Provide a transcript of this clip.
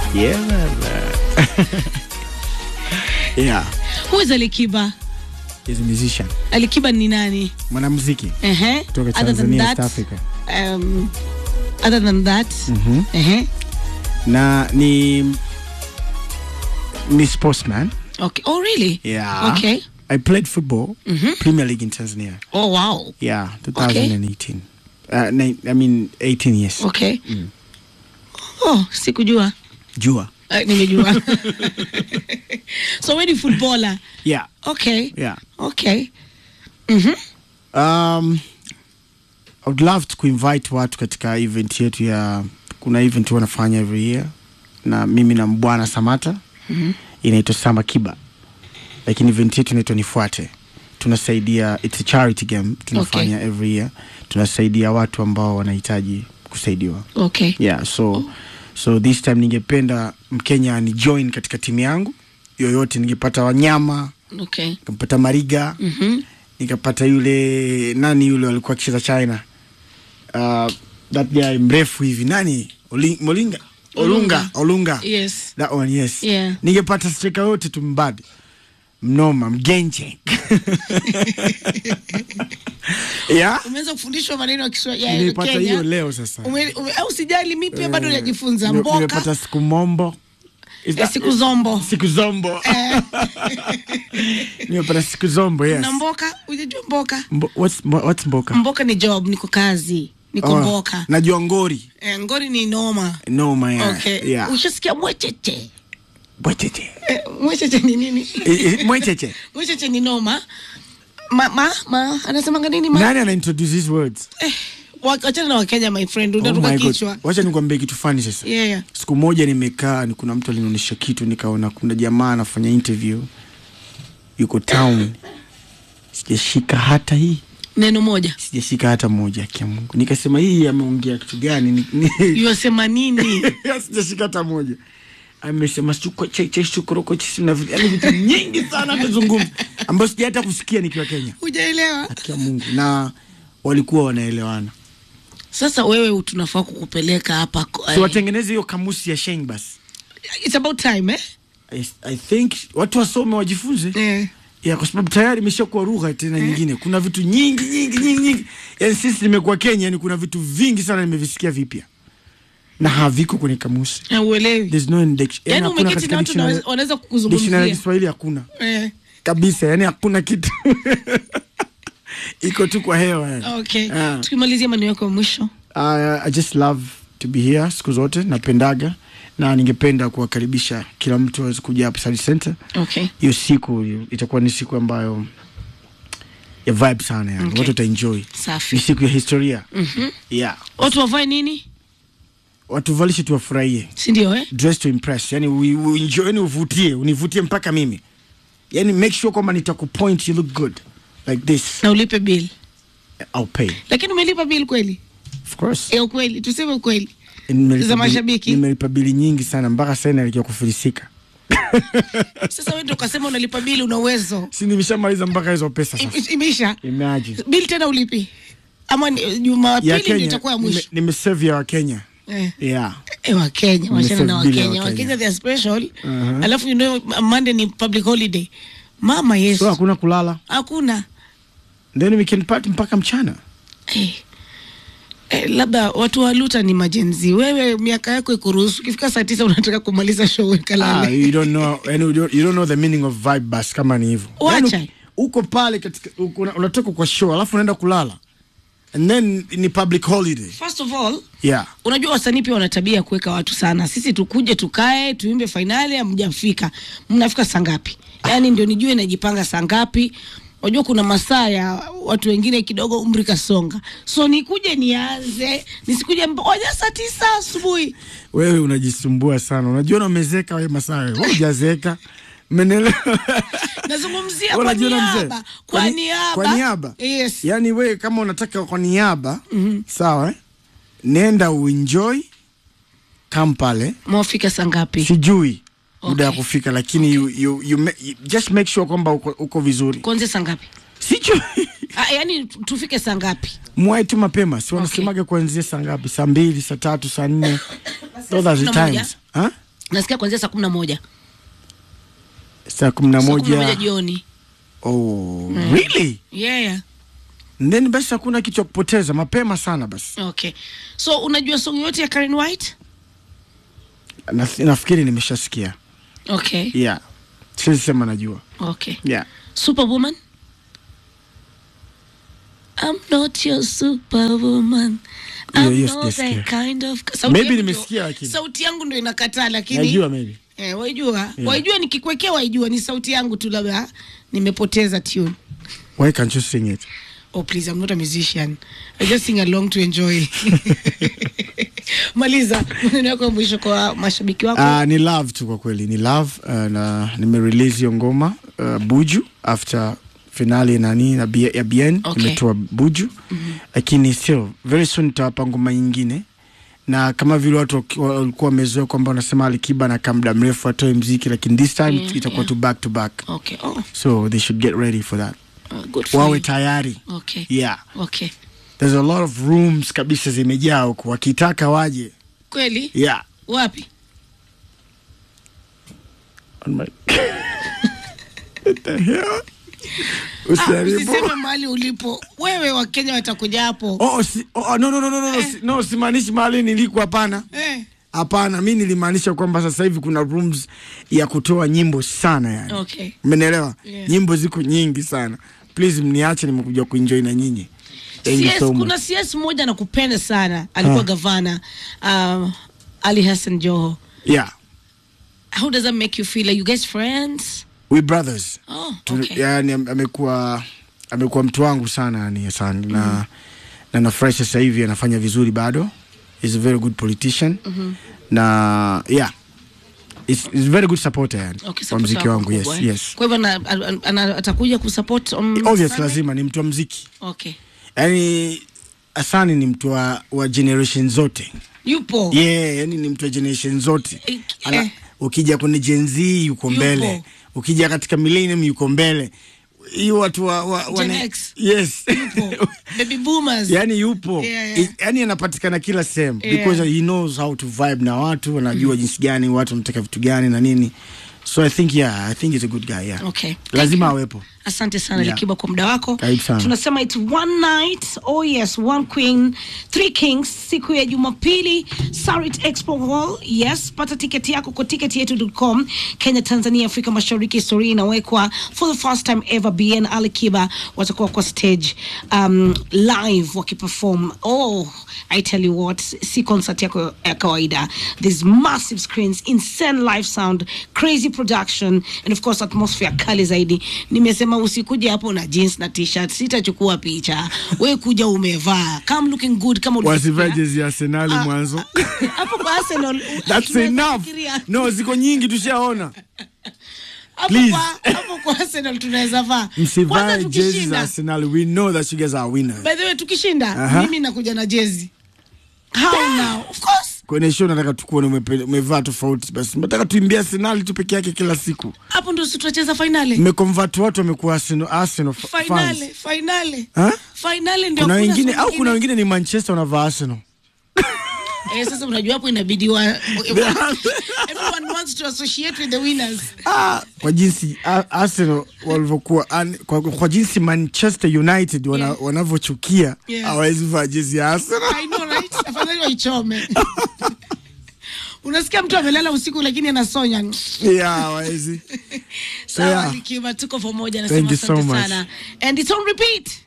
Yeah, baba. yeah, Who is Alikiba? he's a musician. Alikiba ni nani? Mwanamuziki Ehe. kutoka Other than Tanzania, that, East Africa. um, other than that, Mhm. ehe. Na ni ni sportsman. Okay. Oh, really? Yeah. Okay. I played football, Mhm. Premier League in Tanzania. Oh, wow. Yeah, 2018. Uh, ni- I mean 18 years. Okay. Oh, sikujua. Jua. Uh, nimejua. so wewe ni footballer. Yeah, Okay. yeah. Okay. Mhm. Um, I would love to kuinvite watu katika event yetu ya kuna event wanafanya every year na mimi na Mbwana Samata Mhm. inaitwa Samba Kiba, lakini event yetu inaitwa Nifuate. Tunasaidia, it's a charity game tunafanya every year, tunasaidia watu ambao wanahitaji kusaidiwa. Okay. Yeah, so so this time ningependa Mkenya ni join katika timu yangu yoyote, ningepata wanyama, Okay. ningepata Mariga Mhm. nikapata yule nani yule alikuwa akicheza China uh, that guy mrefu hivi nani Oli, Molinga Olunga Olunga Yes. that one yes Yeah. ningepata striker yote tumbadi mnoma mgenje yeah Umeweza kufundishwa maneno ya Kiswahili ya nilipata Kenya. hiyo leo sasa Ume, ume, au sijali mi pia bado Eh, najifunza nime- mboka nimepata siku mombo Is eh, that- siku zombo siku zombo Eh, nimepata siku zombo yes na mboka ujajua mboka Mbo, what's, mbo- what's mboka mboka ni job niko kazi niko Oh, mboka najua ngori eh, ngori ni noma noma yeah. okay yeah. ushasikia mwecheche Bwecheche. eh, mwecheche ni nini Eh, eh, mwecheche mwecheche ni noma ma, ma, ma anasemanga nini ma nani ana introduce these words eh, wa- wachana na wakenya my friend Oh unatuka my God. kichwa wacha nikwambie kitu fani sasa yeah, yeah. siku moja nimekaa ni kuna mtu alinionyesha kitu nikaona kuna jamaa anafanya interview yuko town sijashika hata hii neno moja sijashika hata moja kia mungu nikasema hii ameongea kitu gani Ni- ni- yuasema nini sijashika hata moja amesema suko cheche sukoroko chisi na vitu yani vitu nyingi sana amezungumza ambayo sija hata kusikia nikiwa kenya hujaelewa kia mungu na walikuwa wanaelewana sasa wewe tunafaa kukupeleka hapa ko- so watengeneze hiyo kamusi ya sheng basi it's about time eh? I, I think watu wasome wajifunze Eh. ya kwa sababu tayari imeshakuwa lugha tena nyingine. Kuna vitu nyingi nyingi nyingi nyingi, yani sisi nimekuwa Kenya, yani kuna vitu vingi sana nimevisikia vipya na haviko kwenye kamusi. Na uelewi There's no index, yani yaani hakuna umeketi katika na watu dictionary, wanaweza- wanaweza dictionary ya kukuzungumzia Kiswahili hakuna eh. kabisa, yani hakuna kitu iko tu kwa hewa yani. okay Ah. tukimalizia maneno yako ya mwisho Uh, I just love to be here siku zote, napendaga na ningependa kuwakaribisha kila mtu aweze kuja hapa Study Center. okay hiyo siku itakuwa ni siku ambayo ya vibe sana yani Okay. watu wataenjoy safi ni siku ya historia Mhm. yeah watu wavae nini watu valishe tuwafurahie sindio eh? dress to impress yani we, we enjoy yani uvutie univutie mpaka mimi yani make sure kwamba nitakupoint you look good like this na ulipe bill I'll pay lakini umelipa bill kweli of course e ukweli tuseme ukweli Nimelipa za bili- mashabiki? nimelipa bili nyingi sana mpaka sasa inaelekea kufilisika sasa wewe ndio ukasema unalipa bill una uwezo si nimeshamaliza mpaka hizo pesa sasa Im- imeisha imagine bill tena ulipi ama ni- ya jumapili ndio Kenya itakuwa ya nime- mwisho nimesave ya wakenya eh. yeah Eh, wakenya wachana na Nimesave bill ya wakenya Wakenya. wakenya they are special Mhm. alafu you know monday ni public holiday mama so yesu hakuna kulala hakuna then we can party mpaka mchana eh. Eh, labda watu wa luta ni majenzi wewe miaka yako ikuruhusu ukifika saa tisa unataka kumaliza show ah, kalale you don't know yani you don't, you don't know the meaning of vibe bus kama ni hivyo Wacha. Yani, uko pale katika uko, una- unatoka kwa show alafu unaenda kulala and then ni public holiday first of all yeah unajua wasanii pia wana tabia ya kuweka watu sana sisi tukuje tukae tuimbe fainali hamjafika mnafika saa ngapi yaani ndio nijue najipanga saa ngapi unajua kuna masaa ya watu wengine kidogo umri kasonga so nikuje nianze nisikuje oja saa tisa asubuhi wewe unajisumbua sana unajiona umezeka wewe masaa wewe Wewe hujazeeka Umeelewa? nazungumzia kwa Unajiona mzee? niaba kwa Kwa ni- niaba kwa niaba? yes yaani wewe kama unataka kwa niaba sawa eh? nenda uenjoy kam pale mwafika saa ngapi sijui muda ya Okay. kufika lakini you, you, you, ma- you, just make sure kwamba uko, uko vizuri kuanzia saa ngapi sijui ah, yaani tu- tufike saa ngapi mwai tu mapema si wanasemaga kuanzia saa ngapi saa mbili saa tatu saa nne those are the Kumi na moja. times Huh? nasikia kuanzia saa kumi na moja saa kumi na saa kumi na moja moja jioni oh, really yeah, yeah. then basi hakuna kitu cha kupoteza mapema sana basi okay so unajua song yote ya Karen White na, nafikiri nimeshasikia okay yeah siwezi sema najua okay yeah superwoman I'm not your superwoman Hiyo- I'm hiyo not sijasikia. that kind of sauti Maybe yangu nimesikia ndio- lakini. sauti yangu ndio inakataa lakini najua maybe eh, waijua waijua nikikwekea waijua ni sauti yangu tu labda nimepoteza tune why can't you sing it Oh please, I'm not a musician. I just sing along to enjoy. Maliza maneno yako ya mwisho kwa mashabiki wako. Uh, ni love tu kwa kweli ni love uh, na nimerelease hiyo ngoma uh, buju after finale nani na B, ya bien Okay. nimetoa buju lakini still very soon nitawapa ngoma nyingine na kama vile watu waki- walikuwa wamezoea kwamba wanasema Alikiba na muda mrefu atoe mziki lakini this time Yeah, itakuwa yeah. tu back to back Okay. Oh, so they should get ready for that uh, good for wawe you. tayari Okay. yeah Okay. there's a lot of rooms kabisa zimejaa huko wakitaka waje Kweli? yeah Wapi? on my What the hell? Ah, Usijaribu. usiseme mahali ulipo. Wewe Wakenya watakuja hapo. Oh, si, oh, no, no, no, no, no, no, si, no simaanishi mahali niliko hapana Eh. hapana mi nilimaanisha kwamba sasa hivi kuna rooms ya kutoa nyimbo sana yani Okay. umenielewa Yeah. nyimbo ziko nyingi sana please mniache nimekuja kuenjoy na nyinyi Thank you CS, so much. kuna CS mmoja anakupenda sana. Alikuwa Ah. gavana um, Ali Hassan Joho. yeah How does that make you feel? Are you guys friends? we brothers Oh, Tu- okay. yani am- amekuwa amekuwa mtu wangu sana yani sana na na nafurahi sasa hivi anafanya vizuri bado is a very good politician na yeah is, is a very good supporter yani Okay, wa support mziki wako wangu yes, mkubwa, eh? yes. Kwa hivyo ana- ana- ana- atakuja kusupport on obvious Sunday? lazima ni mtu wa mziki Okay. yani asani ni mtu wa, wa generation zote Yupo. yeah, yani ni mtu wa generation zote Eh, Ana, eh. ukija kwenye Gen Z yuko Yupo. mbele ukija katika millennium yuko mbele hiyo watu wa, wa, Gen wana- X. yes Yupo. Baby boomers. yani yupo Yeah, yeah. I- yani anapatikana kila sehemu Yeah. because he knows how to vibe na watu anajua jinsi gani watu wanataka vitu gani na nini so i think yeah i think he's a good guy yeah Okay. lazima awepo asante sana Yeah. likiba kwa muda wako Karibu sana. tunasema it's one night oh yes one queen three kings siku ya jumapili sarit expo hall yes pata tiketi yako kwa tiketi yetu.com kenya tanzania afrika mashariki historia inawekwa for the first time ever bn alikiba watakuwa kwa stage um, live wakiperform oh i tell you what si concert yako ya kawaida there's massive screens insane live sound crazy production and of course atmosphere kali zaidi nimesema usikuja hapo na jeans na t-shirt sitachukua picha we kuja umevaa come looking good kama wasivae ulivyofikiria. jezi ya arsenali Ah, mwanzo hapo kwa Arsenal that's tunaweza enough fikiria. no ziko nyingi tushaona Hapo Please. kwa- hapo kwa Arsenal tunaweza vaa kwanza msivae jezi za tukishinda arsenal we know that you guys are winners by the way tukishinda Aha. mimi nakuja na jezi how now of course kwenye show nataka tukuone umepe- umevaa tofauti basi nataka tuimbia arsenal tu peke yake kila siku hapo ndo si tutacheza finali mmeconvert watu wamekuwa arsenal, arsenal f- fans finali finali Ha? finali ndio kuna hakuna wengine siku au kuna nyingine. wengine ni manchester wanavaa arsenal eh, sasa unajua hapo inabidi wa everyone wants to associate with the winners ah, kwa jinsi a- arsenal walivyokuwa an- kwa, kwa jinsi manchester united wana, Yeah. wanavyochukia Yeah. hawawezi vaa jezi ya arsenal I know right afadhali waichome unasikia mtu amelala usiku lakini anasonya yeah hawawezi so sawa yeah Likiba, tuko pamoja Thank nasema you so asante much. sana and it's on repeat